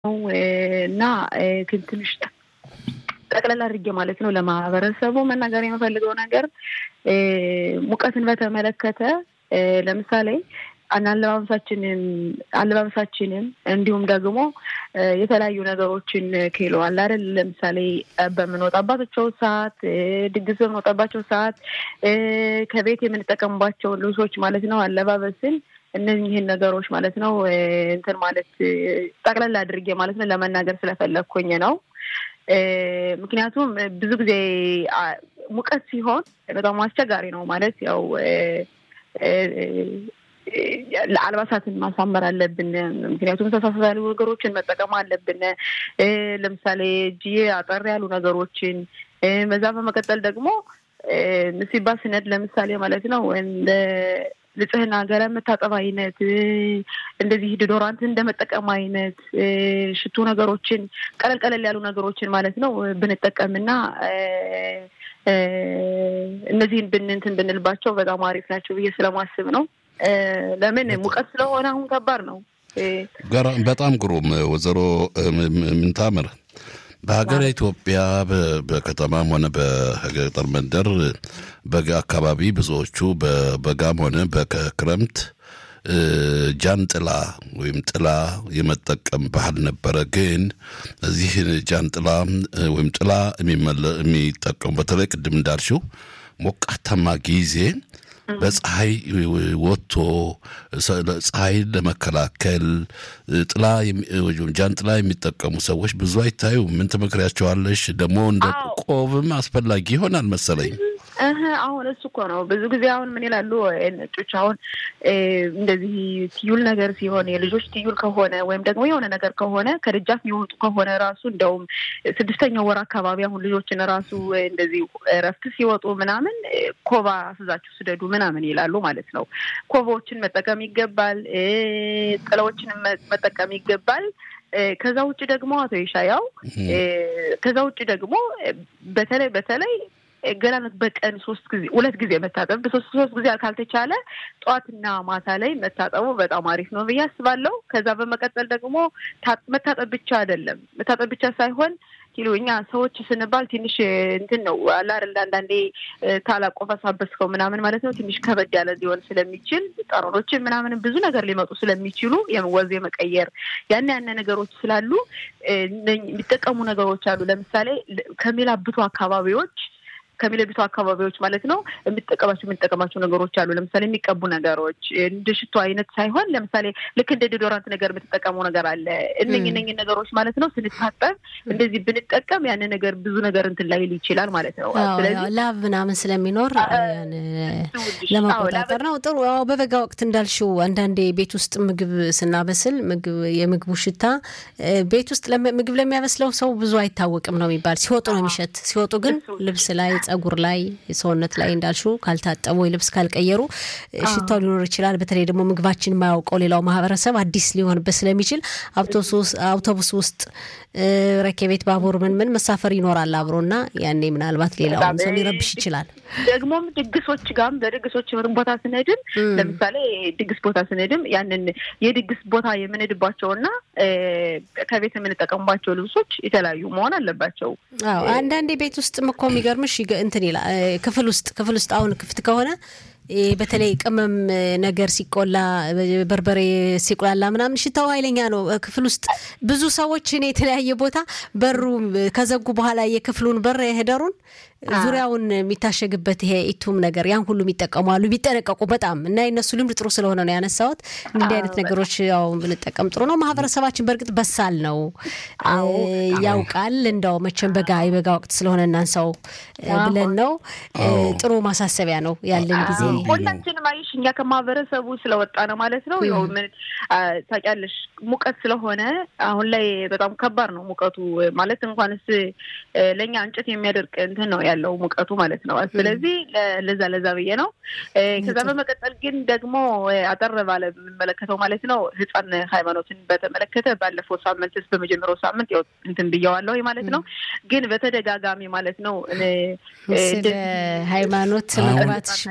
እና ትንሽ ጠቅለል አድርጌ ማለት ነው ለማህበረሰቡ መናገር የምፈልገው ነገር ሙቀትን በተመለከተ ለምሳሌ አለባበሳችንን አለባበሳችንን እንዲሁም ደግሞ የተለያዩ ነገሮችን ኪሎ አለ አይደል? ለምሳሌ በምንወጣባቸው ሰዓት፣ ድግስ በምንወጣባቸው ሰዓት ከቤት የምንጠቀምባቸው ልብሶች ማለት ነው አለባበስን እነዚህን ነገሮች ማለት ነው እንትን ማለት ጠቅለል አድርጌ ማለት ነው ለመናገር ስለፈለግኩኝ ነው። ምክንያቱም ብዙ ጊዜ ሙቀት ሲሆን በጣም አስቸጋሪ ነው ማለት ያው አልባሳትን ማሳመር አለብን። ምክንያቱም ተሳሳት ያሉ ነገሮችን መጠቀም አለብን። ለምሳሌ እጅዬ አጠር ያሉ ነገሮችን በዛ በመቀጠል ደግሞ ምሲባ ስነድ ለምሳሌ ማለት ነው እንደ ንጽህና ገላ መታጠብ አይነት እንደዚህ ዲዶራንት እንደመጠቀም አይነት ሽቱ ነገሮችን ቀለል ቀለል ያሉ ነገሮችን ማለት ነው ብንጠቀምና እነዚህን ብንንትን ብንልባቸው በጣም አሪፍ ናቸው ብዬ ስለማስብ ነው። ለምን ሙቀት ስለሆነ አሁን ከባድ ነው። በጣም ግሩም ወይዘሮ ምንታምር በሀገር ኢትዮጵያ በከተማም ሆነ በገጠር መንደር በጋ አካባቢ ብዙዎቹ በበጋም ሆነ በክረምት ጃንጥላ ወይም ጥላ የመጠቀም ባህል ነበረ። ግን እዚህ ጃንጥላ ወይም ጥላ የሚጠቀሙ በተለይ ቅድም እንዳልሽው ሞቃታማ ጊዜ በፀሐይ ወጥቶ ፀሐይን ለመከላከል ጥላ ጃንጥላ የሚጠቀሙ ሰዎች ብዙ አይታዩ። ምን ትመክሪያቸዋለሽ? ደግሞ እንደ ቆብም አስፈላጊ ይሆናል መሰለኝ። አሁን እሱ እኮ ነው ብዙ ጊዜ አሁን ምን ይላሉ ነጮች፣ አሁን እንደዚህ ትዩል ነገር ሲሆን የልጆች ትዩል ከሆነ ወይም ደግሞ የሆነ ነገር ከሆነ ከደጃፍ የሚወጡ ከሆነ ራሱ እንደውም ስድስተኛው ወር አካባቢ አሁን ልጆችን ራሱ እንደዚህ እረፍት ሲወጡ ምናምን ኮባ አስዛችሁ ስደዱ ምናምን ይላሉ ማለት ነው። ኮባዎችን መጠቀም ይገባል። ጥላዎችን መጠቀም ይገባል። ከዛ ውጭ ደግሞ አቶ ይሻያው ከዛ ውጭ ደግሞ በተለይ በተለይ ገላነት በቀን ሶስት ጊዜ ሁለት ጊዜ መታጠብ በሶስት ሶስት ጊዜ ካልተቻለ ጠዋትና ማታ ላይ መታጠቡ በጣም አሪፍ ነው ብዬ አስባለሁ። ከዛ በመቀጠል ደግሞ መታጠብ ብቻ አይደለም መታጠብ ብቻ ሳይሆን ኪሎ እኛ ሰዎች ስንባል ትንሽ እንትን ነው አለ አይደል አንዳንዴ ታላቆፈሳበስከው ምናምን ማለት ነው ትንሽ ከበድ ያለ ሊሆን ስለሚችል ጠረኖችን ምናምን ብዙ ነገር ሊመጡ ስለሚችሉ ወዝ የመቀየር ያን ያነ ነገሮች ስላሉ የሚጠቀሙ ነገሮች አሉ። ለምሳሌ ከሚላብቱ አካባቢዎች ከሚለብቱ አካባቢዎች ማለት ነው የምጠቀማቸው የምንጠቀማቸው ነገሮች አሉ። ለምሳሌ የሚቀቡ ነገሮች እንደ ሽቶ አይነት ሳይሆን ለምሳሌ ልክ እንደ ዲዶራንት ነገር የምትጠቀመው ነገር አለ። እነኝ እነኝ ነገሮች ማለት ነው ስንታጠብ እንደዚህ ብንጠቀም ያን ነገር ብዙ ነገር እንትን ላይል ይችላል ማለት ነው። ስለዚህ ላብ ምናምን ስለሚኖር ለመቆጣጠር ነው ጥሩ። በበጋ ወቅት እንዳልሽው አንዳንዴ ቤት ውስጥ ምግብ ስናበስል ምግብ የምግቡ ሽታ ቤት ውስጥ ምግብ ለሚያበስለው ሰው ብዙ አይታወቅም ነው የሚባል። ሲወጡ ነው የሚሸት። ሲወጡ ግን ልብስ ላይ ጸጉር ላይ ሰውነት ላይ እንዳልሹ ካልታጠቡ ወይ ልብስ ካልቀየሩ ሽታው ሊኖር ይችላል። በተለይ ደግሞ ምግባችን የማያውቀው ሌላው ማህበረሰብ አዲስ ሊሆንበት ስለሚችል አውቶቡስ ውስጥ ረኬቤት፣ ባቡር ምን ምን መሳፈር ይኖራል አብሮና ያኔ ምናልባት ሌላውን ሰው ሊረብሽ ይችላል። ደግሞም ድግሶች ጋርም በድግሶች ቦታ ስንሄድም ለምሳሌ ድግስ ቦታ ስንሄድም ያንን የድግስ ቦታ የምንሄድባቸውና ከቤት የምንጠቀሙባቸው ልብሶች የተለያዩ መሆን አለባቸው። አዎ አንዳንዴ ቤት ውስጥም እኮ የሚገርምሽ እንትን ይላል ክፍል ውስጥ ክፍል ውስጥ አሁን ክፍት ከሆነ በተለይ ቅመም ነገር ሲቆላ በርበሬ ሲቆላላ ምናምን ሽታው ኃይለኛ ነው። ክፍል ውስጥ ብዙ ሰዎች እኔ የተለያየ ቦታ በሩ ከዘጉ በኋላ የክፍሉን በር የሄደሩን ዙሪያውን የሚታሸግበት ይሄ ኢቱም ነገር ያን ሁሉ የሚጠቀሙ አሉ። ቢጠነቀቁ በጣም እና የነሱ ልምድ ጥሩ ስለሆነ ነው ያነሳሁት። እንዲህ አይነት ነገሮች ያው ብንጠቀም ጥሩ ነው። ማህበረሰባችን በእርግጥ በሳል ነው ያውቃል። እንደው መቼም በጋ የበጋ ወቅት ስለሆነ እናንሳው ብለን ነው። ጥሩ ማሳሰቢያ ነው ያለን ጊዜ ሁላችንም አይሽ እኛ ከማህበረሰቡ ስለወጣ ነው ማለት ነው። ያው ምን ታውቂያለሽ፣ ሙቀት ስለሆነ አሁን ላይ በጣም ከባድ ነው ሙቀቱ ማለት እንኳንስ ለእኛ እንጨት የሚያደርቅ እንትን ነው ያለው ሙቀቱ ማለት ነው። ስለዚህ ለዛ ለዛ ብዬ ነው። ከዛ በመቀጠል ግን ደግሞ አጠር ባለ የምመለከተው ማለት ነው ህፃን ሃይማኖትን በተመለከተ ባለፈው ሳምንት ስ በመጀመሪያው ሳምንት ያው እንትን ብያዋለሁ ማለት ነው። ግን በተደጋጋሚ ማለት ነው ስለ ሃይማኖት መግባትሽ በፊት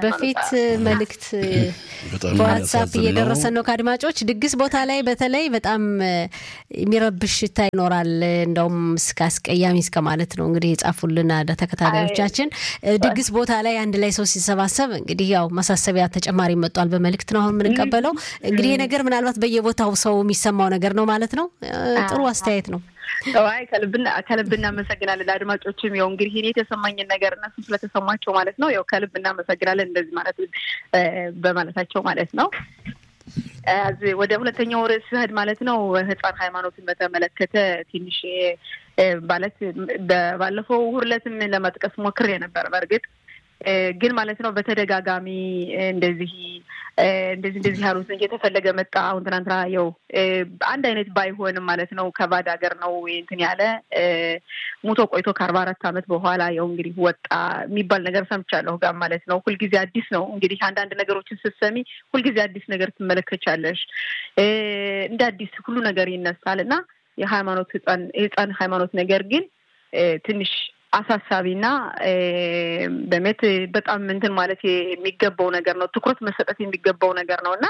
መልእክት በዋትሳፕ እየደረሰን ነው ከአድማጮች። ድግስ ቦታ ላይ በተለይ በጣም የሚረብሽ ሽታ ይኖራል። እንደውም እስከ አስቀያሚ እስከ ማለት ነው እንግዲህ የጻፉልን ተከታታዮቻችን። ድግስ ቦታ ላይ አንድ ላይ ሰው ሲሰባሰብ እንግዲህ ያው ማሳሰቢያ ተጨማሪ መጧል። በመልእክት ነው አሁን የምንቀበለው። እንግዲህ ይህ ነገር ምናልባት በየቦታው ሰው የሚሰማው ነገር ነው ማለት ነው። ጥሩ አስተያየት ነው። አይ ከልብ እናመሰግናለን። ለአድማጮችም ያው እንግዲህ እኔ የተሰማኝን ነገር እነሱ ስለተሰማቸው ማለት ነው ያው ከልብ እናመሰግናለን እንደዚህ ማለት በማለታቸው ማለት ነው። ወደ ሁለተኛው ርዕስ ስሄድ ማለት ነው ህፃን ሃይማኖትን በተመለከተ ትንሽ ማለት ባለፈው ሁርለትም ለመጥቀስ ሞክሬ ነበር በእርግጥ ግን ማለት ነው በተደጋጋሚ እንደዚህ እንደዚህ እንደዚህ ያሉት እየተፈለገ መጣ። አሁን ትናንትና ያው አንድ አይነት ባይሆንም ማለት ነው ከባድ ሀገር ነው እንትን ያለ ሙቶ ቆይቶ ከአርባ አራት ዓመት በኋላ ያው እንግዲህ ወጣ የሚባል ነገር ሰምቻለሁ ጋር ማለት ነው። ሁልጊዜ አዲስ ነው እንግዲህ አንዳንድ ነገሮችን ስትሰሚ ሁልጊዜ አዲስ ነገር ትመለከቻለሽ። እንደ አዲስ ሁሉ ነገር ይነሳል እና የሃይማኖት ህፃን የህፃን ሃይማኖት ነገር ግን ትንሽ አሳሳቢና በሜት በጣም እንትን ማለት የሚገባው ነገር ነው። ትኩረት መሰጠት የሚገባው ነገር ነው እና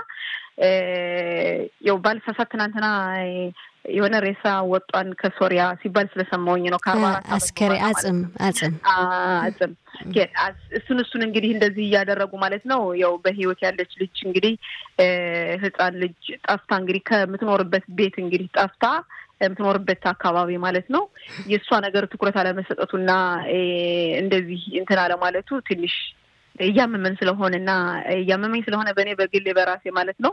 ያው ባልሳሳት ትናንትና የሆነ ሬሳ ወጧን ከሶሪያ ሲባል ስለሰማሁኝ ነው። ከአርባ አራት አስከሬ አጽም አጽም አጽም እሱን እሱን እንግዲህ እንደዚህ እያደረጉ ማለት ነው። ያው በህይወት ያለች ልጅ እንግዲህ ህፃን ልጅ ጠፍታ እንግዲህ ከምትኖርበት ቤት እንግዲህ ጠፍታ የምትኖርበት አካባቢ ማለት ነው። የእሷ ነገር ትኩረት አለመሰጠቱና እንደዚህ እንትን አለማለቱ ትንሽ እያመመን ስለሆነ እና እያመመኝ ስለሆነ በእኔ በግሌ በራሴ ማለት ነው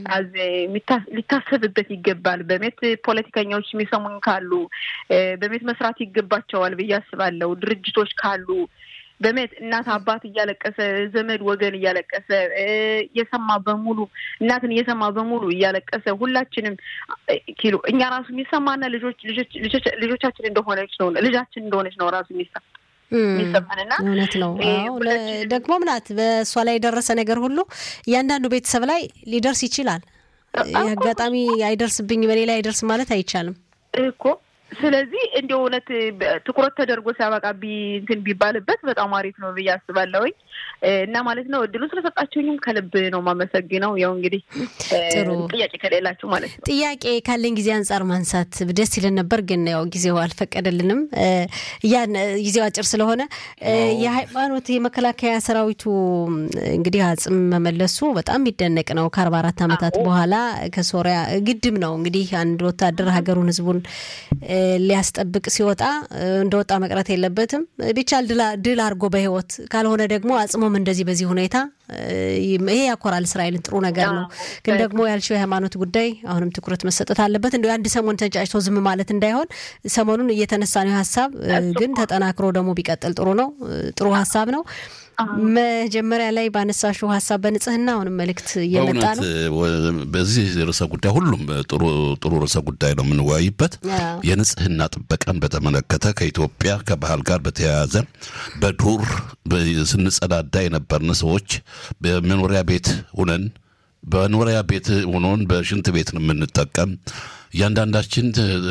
ሊታሰብበት ይገባል። በሜት ፖለቲከኛዎች የሚሰሙኝ ካሉ በሜት መስራት ይገባቸዋል ብዬ አስባለሁ። ድርጅቶች ካሉ በሜት እናት አባት እያለቀሰ ዘመድ ወገን እያለቀሰ እየሰማ በሙሉ እናትን እየሰማ በሙሉ እያለቀሰ ሁላችንም ኪሎ እኛ ራሱ የሚሰማና ልጆች ልጆቻችን እንደሆነች ነው ልጃችን እንደሆነች ነው ራሱ የሚሰማ የሚሰማንና እውነት ነው። ደግሞ ምናት በእሷ ላይ የደረሰ ነገር ሁሉ እያንዳንዱ ቤተሰብ ላይ ሊደርስ ይችላል። አጋጣሚ አይደርስብኝ በሌላ አይደርስ ማለት አይቻልም እኮ ስለዚህ እንደ እውነት ትኩረት ተደርጎ ሲያበቃ እንትን ቢባልበት በጣም አሪፍ ነው ብዬ አስባለሁኝ እና ማለት ነው እድሉ ስለሰጣችሁኝም ከልብ ነው ማመሰግነው። ያው እንግዲህ ጥያቄ ከሌላችሁ ማለት ነው። ጥያቄ ካለኝ ጊዜ አንጻር ማንሳት ደስ ይለን ነበር፣ ግን ያው ጊዜው አልፈቀደልንም። ያን ጊዜው አጭር ስለሆነ የሃይማኖት የመከላከያ ሰራዊቱ እንግዲህ አጽም መመለሱ በጣም የሚደነቅ ነው። ከአርባ አራት ዓመታት በኋላ ከሶሪያ ግድም ነው እንግዲህ አንድ ወታደር ሀገሩን ህዝቡን ሊያስጠብቅ ሲወጣ እንደወጣ መቅረት የለበትም። ቢቻል ድል አድርጎ በህይወት ካልሆነ ደግሞ አጽሞም እንደዚህ በዚህ ሁኔታ ይሄ ያኮራል። እስራኤልን ጥሩ ነገር ነው። ግን ደግሞ ያልሽው የሃይማኖት ጉዳይ አሁንም ትኩረት መሰጠት አለበት። እንዲ አንድ ሰሞን ተንጫጭቶ ዝም ማለት እንዳይሆን ሰሞኑን እየተነሳ ነው ሀሳብ፣ ግን ተጠናክሮ ደግሞ ቢቀጥል ጥሩ ነው። ጥሩ ሀሳብ ነው። መጀመሪያ ላይ ባነሳሽው ሀሳብ በንጽህና አሁንም መልእክት እየመጣ ነው። በዚህ ርዕሰ ጉዳይ ሁሉም ጥሩ ርዕሰ ጉዳይ ነው የምንወያይበት። የንጽህና ጥበቃን በተመለከተ ከኢትዮጵያ ከባህል ጋር በተያያዘ በዱር ስንጸዳዳ የነበርን ሰዎች በመኖሪያ ቤት ሁነን በመኖሪያ ቤት ሆኖን በሽንት ቤት የምንጠቀም እያንዳንዳችን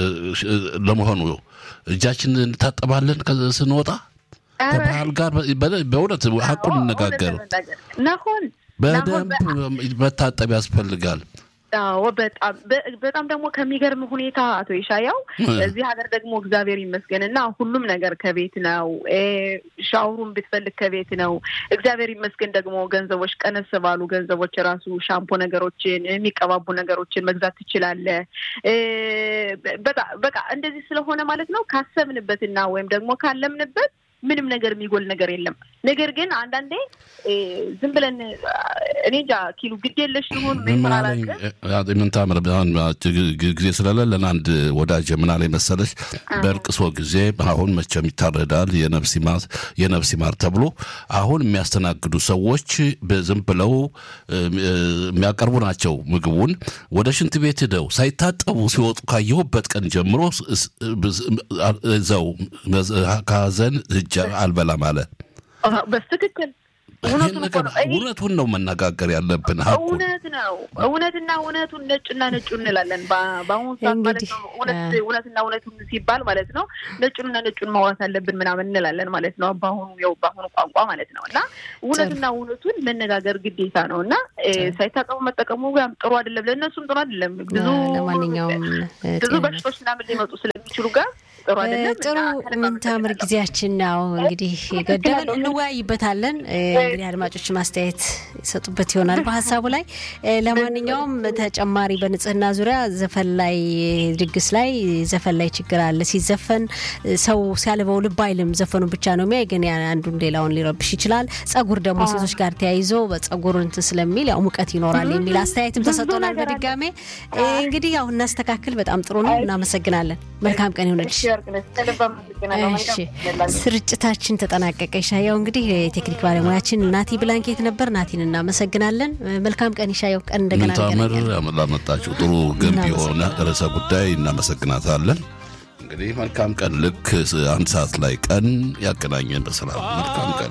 ለመሆኑ እጃችን እንታጠባለን ስንወጣ ከባህል ጋር በእውነት ሀቁን እንነጋገር። ናሆን በደንብ መታጠብ ያስፈልጋል። አዎ በጣም በጣም ደግሞ ከሚገርም ሁኔታ አቶ ይሻያው እዚህ ሀገር ደግሞ እግዚአብሔር ይመስገን እና ሁሉም ነገር ከቤት ነው። ሻወሩን ብትፈልግ ከቤት ነው። እግዚአብሔር ይመስገን ደግሞ ገንዘቦች ቀነስ ባሉ ገንዘቦች ራሱ ሻምፖ ነገሮችን የሚቀባቡ ነገሮችን መግዛት ትችላለህ። በቃ እንደዚህ ስለሆነ ማለት ነው ካሰብንበትና ወይም ደግሞ ካለምንበት ምንም ነገር የሚጎል ነገር የለም። ነገር ግን አንዳንዴ ዝም ብለን እኔ እንጃ ኪሉ ግድ የለሽ ይሁን ምን ታምር ጊዜ ስለሌለን አንድ ወዳጅ ምን አለኝ መሰለሽ፣ በእርቅሶ ጊዜ አሁን መቼም ይታረዳል የነፍስ ይማር ተብሎ አሁን የሚያስተናግዱ ሰዎች ዝም ብለው የሚያቀርቡ ናቸው ምግቡን ወደ ሽንት ቤት ሄደው ሳይታጠቡ ሲወጡ ካየሁበት ቀን ጀምሮ ዘው ከሀዘን እጅ አልበላም አለ። በትክክል እውነቱን ነው መነጋገር ያለብን። ሀቁን እውነት ነው። እውነትና እውነቱን ነጭና ነጩ እንላለን። በአሁኑ ሰዓት ማለት ነው እውነትና እውነቱን ሲባል ማለት ነው ነጩንና ነጩን ማውራት አለብን ምናምን እንላለን ማለት ነው። በአሁኑ ያው በአሁኑ ቋንቋ ማለት ነው እና እውነትና እውነቱን መነጋገር ግዴታ ነው እና ሳይታቀሙ መጠቀሙ ያም ጥሩ አይደለም፣ ለእነሱም ጥሩ አይደለም። ብዙ ለማንኛውም ብዙ በሽቶች ምናምን ሊመጡ ስለሚችሉ ጋር ጥሩ አይደለም። ጥሩ ምንታምር ጊዜያችን ነው እንግዲህ ገደበን እንወያይበታለን። እንግዲህ አድማጮች ማስተያየት ይሰጡበት ይሆናል በሀሳቡ ላይ። ለማንኛውም ተጨማሪ በንጽህና ዙሪያ ዘፈን ላይ ድግስ ላይ ዘፈን ላይ ችግር አለ። ሲዘፈን ሰው ሲያልበው ልብ አይልም። ዘፈኑ ብቻ ነው የሚያይ፣ ግን አንዱን ሌላውን ሊረብሽ ይችላል። ጸጉር ደግሞ ሴቶች ጋር ተያይዞ በጸጉር እንትን ስለሚል ያው ሙቀት ይኖራል የሚል አስተያየትም ተሰጥቶናል። በድጋሜ እንግዲህ ያው እናስተካክል። በጣም ጥሩ ነው። እናመሰግናለን። መልካም ቀን ይሆነልሽ። እሺ ስርጭታችን ተጠናቀቀ። ይሻያው እንግዲህ የቴክኒክ ባለሙያችን ናቲ ብላንኬት ነበር። ናቲን እናመሰግናለን። መልካም ቀን ይሻያው። ቀን እንደገና ምንታምር ላመጣችው ጥሩ ገንቢ የሆነ ርዕሰ ጉዳይ እናመሰግናታለን። እንግዲህ መልካም ቀን። ልክ አንድ ሰዓት ላይ ቀን ያገናኘን በሰላም መልካም ቀን